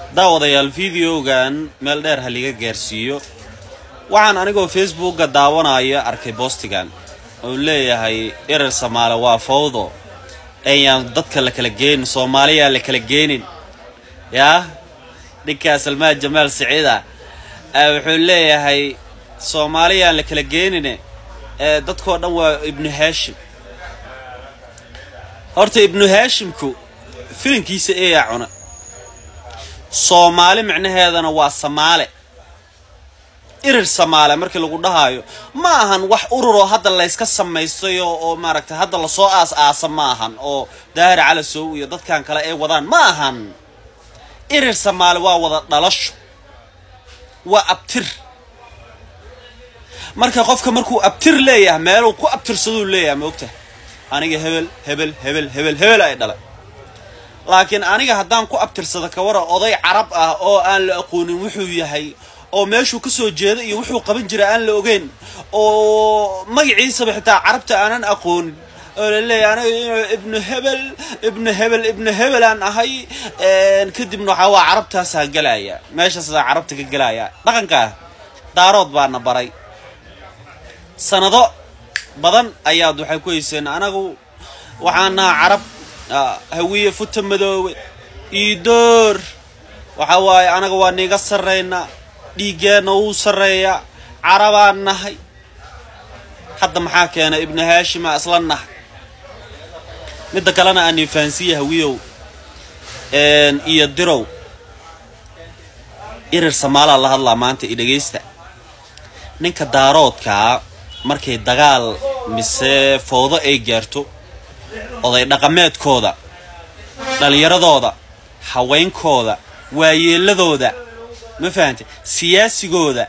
daawadayaal videogan meel dheer ha liga gaarsiiyo waxaan anigoo facebookga daawanaya arkay boostigan oo leeyahay erer samaale waa fawdo ayaan dadka la kala geenin soomaaliyaa la kala geenin yaa ninkaa salmaan jamaal siciida wuxuu leeyahay soomaaliyaan la kala geenine ee dadkoo dhan waa ibnu haashim horta ibnu haashimku filinkiisa eeyaa cuna soomaali micnaheedana waa samaale irir samaale markii lagu dhahaayo ma ahan wax ururoo hadda layska samaystayo oo maaragtay hadda lasoo aas aasa ma ahan oo daahir calasow iyo dadkan kale ay wadaan ma ahan irir samaale waa wada dhalasho waa abtir marka qofka markuu abtir leeyahay meeluu ku abtirsaduu leeyahay ma ogtahay aniga hebel hebel hebel hebel hebel ay dhalay laakiin aniga haddaan ku abtirsado kawara oday carab ah oo aan la aqoonin wuxuu yahay oo meeshuu ka soo jeeda iyo wuxuu qaban jira aan la ogeyn oo magaciisaba xitaa carabta aanan aqoonin oo la leeyahay aniga ibnu hebel ibnu hebel ibnu hebel aan ahay kadibna waxaa waa carabtaasaa gelaya meeshaasaa carabta ka gelaya dhaqankaa daarood baana baray sanado badan ayaad waxay ku hayseen anagu waxaan nahaa carab hawiye futa madoowe iidoor waxaa waaye anaga waa niiga sarraynaa dhiiggeenna wuu sarreeyaa carabaan nahay hadda maxaa keena ibnu haashima isla nahay midda kalena aan ifahansiiya hawiyow iyo dirow irir samaalaa la hadlaa maanta i dhegaysta ninka daaroodkaa markay dagaal mise fowdo ay gaarto oday dhaqameedkooda dhallinyaradooda haweenkooda waayeeladooda ma fahantay siyaasigooda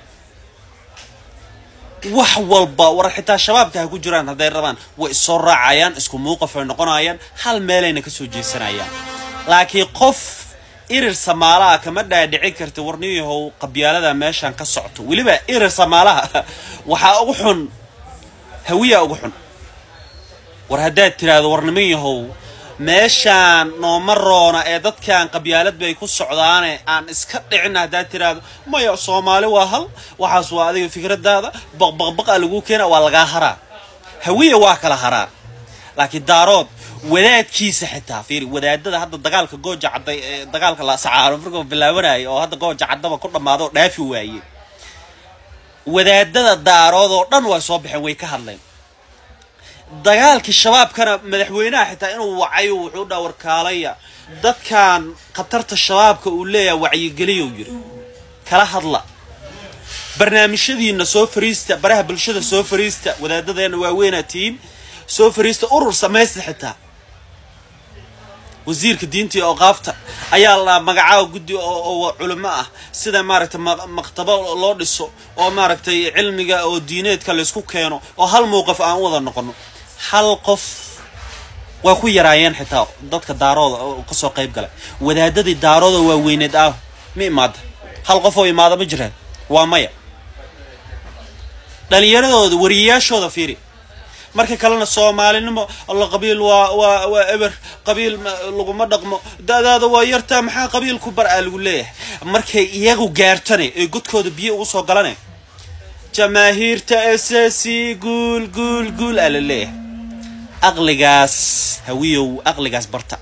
wax walba war xitaa shabaabka ha ku jiraan hadday rabaan way issoo raacayaan isku muuqaf ay noqonayaan hal meelayna ka soo jeesanayaan laakiin qof irir samaalaha kama dhaadhici karta warniyahow qabyaalada meeshaan ka socto weliba irir samaalaha waxaa ugu xun hawiyaa ugu xun war haddaad tiraahdo warniman yahow meeshaan nooma roona ee dadkan qabyaalad bay ku socdaane aan iska dhicin haddaad tiraahdo maya soomaali waa hal waxaas waa adiga fikradaada baqbaqbaqa lagu keena waa lagaa haraa hawiya waa kala haraa laakiin daarood wadaadkiisa xitaa fiiri wadaadada hadda dagaalka gooja cadday ee dagaalka la sacaaro markuu bilaabanayay oo hadda gooja caddaba ku dhammaado oo dhaafi waaye wadaadada daarood oo dhan way soo baxeen way ka hadleen dagaalkii shabaabkana madaxweynaha xitaa inuu wacayo wuxuu dhaa warkaalaya dadkan khatarta shabaabka uu leeyahay wacyigeliyow yiri kala hadla barnaamijyadiina soo fariista baraha bulshada soo fariista wadaadadeena waaweynaa tihiin soo fariista urur samaysta xitaa wasiirka diinta iyo oqaafta ayaa la magacaaba guddi oo culimo ah sida maaragtay maktabo loo dhiso oo maaragtay cilmiga oo diineedka laysku keeno oo hal mowqif aan u wada noqono hal qof waa ku yaraayeen xitaa dadka daarooda oo kasoo qayb galay wadaadadii daarooda waa weyneed ah ma imaada hal qof oo imaada ma jiraan waa maya dhalinyaradooda wariyayaashooda fiiri marka kalena soomaalinimo alla qabiil waa waa waa eber qabiil laguma dhaqmo da-daada waa yartaa maxaa qabiilku bar aa lagu leeyahay markay iyagu gaartane ee godkooda biyo ugu soo galane jamaahiirta esasi guul guul guul aa la leeyahay aqligaas hawiyow aqligaas barta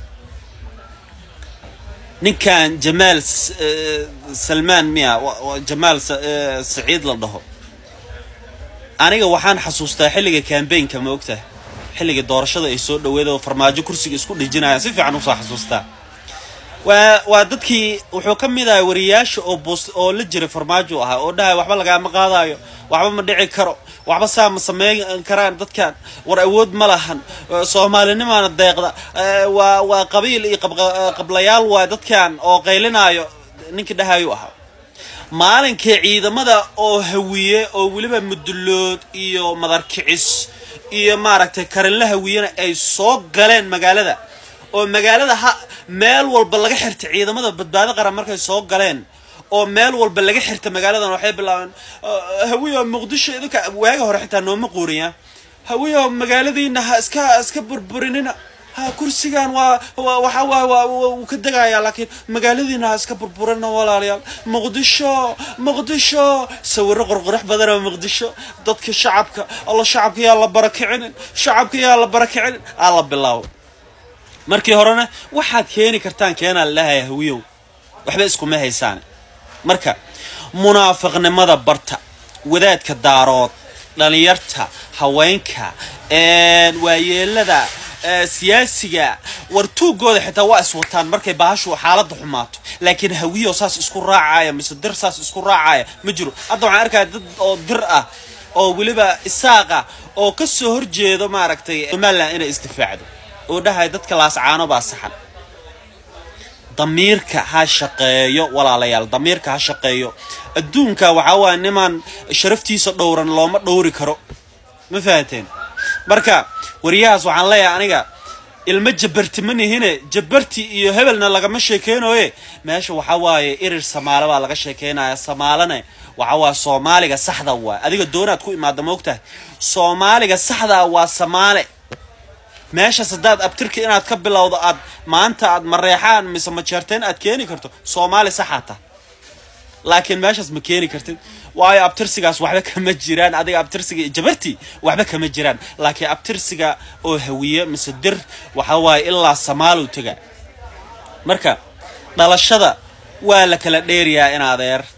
ninkan jamaal salmaan miya jamaal saciid la dhaho aniga waxaan xasuustaa xilliga cambaynka ma ogtahay xilliga doorashada ay soo dhaweed oo farmaajo kursiga isku dhijinayaan si fiican usoo xasuustaa waa waa dadkii wuxuu ka mid ahay wariyayaasha oo boos oo la jiray farmaajo ahaa oo dhahay waxba lagaama qaadayo waxba ma dhici karo waxba saa ma sameyn karaan dadkan war awood ma lahan soomaalinimaana deeqda waa waa qabiil iyo qablayaal waay dadkan oo qaylinaayo ninkii dhahayu ahaa maalinkii ciidamada oo hawiye oo weliba mudullood iyo madarkicis iyo maaragtay karinla hawiyena ay soo galeen magaalada oo magaalada ha meel walba laga xirtay ciidamada badbaado qaran markay soo galeen oo meel walba laga xirta magaaladan waxay bilaabeen hawiyo muqdisho idinka waaga hore xitaa nooma quuriyaa hawiyo magaaladiina ha iska iska burburinina ha kursigan waa waa- waxa waa waa waa- wuu ka degayaa laakiin magaaladiina ha iska burburina walaalayaal muqdisho muqdisho sawiro qorqorux badan oo muqdisho dadka shacabka alla shacabka yaa la barakicinin shacabka yaa la barakicinin aa la bilaabo markii horena waxaad keeni kartaan keenaa lalahay hawiyow waxba iskuma haysaan marka munaafiqnimada barta wadaadka daarood dhalinyarta haweenka een, waayeelada ee, siyaasiga wartuugooda xitaa waa iswataan markay bahashu xaaladda xumaato laakiin hawiyo saas isku raacaya mise dir saas isku raacaya ma jiro hadda waxaan arkaya dad oo dir ah oo weliba isaaqa oo ka soo horjeedo maaragtay somalilan inay isdifaacdo oo dhahay dadka laascaano baa saxan damiirka ha shaqeeyo walaalayaal damiirka ha shaqeeyo adduunka waxaa waaya nimaan sharaftiisa dhowran looma dhowri karo ma fahanteen marka wariyahaas waxaan leeyahay aniga ilmo jabarti ma nihine jabarti iyo hebelna lagama sheekeynaye meesha waxaa waaye irir samaale baa laga sheekeynaya samaalene waxaa waaya soomaaliga saxda waay adiga doonaad ku imaada moogtahay soomaaliga saxdaa waa samaale meeshaas haddaad abtirka inaad ka bilowdo aad maanta aad mareexaan mise majeerteen aad keeni karto soomaali saxaa ta laakiin meeshaas ma keeni kartid waayo abtirsigaas waxba kama jiraan adiga abtirsiga iyo jabarti waxba kama jiraan laakiin abtirsiga oo hawiye mise dir waxa waaye ilaa samaalow tega marka dhalashada waa la kala dheeriyaa in adeer